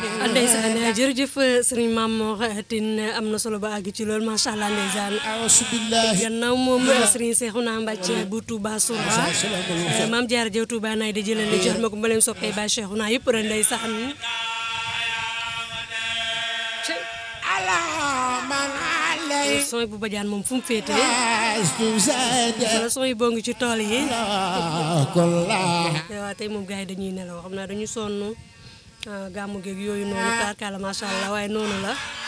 ndeysaan jërëjëf sëriñ Mamour Tine am na solo ba àgg ci loolu macha allah ndeysaan auzu billahi gannaaw moom sëriñ Seexuna Mbàcce bu Touba Soura maam Jaara Jaw Touba naay da jëlale jox ma ko mbooleem soppee ba Seexuna yëpp ren ndeysaan ala man alay sooy bu bajaan moom fu mu féete astu zada wala sooy boo ngi ci tool yi kulla waaw tey moom gars yi dañuy nelaw xam naa dañu sonn gàmmu geeg yooyu noonu taarkaala macha allah waaye noonu la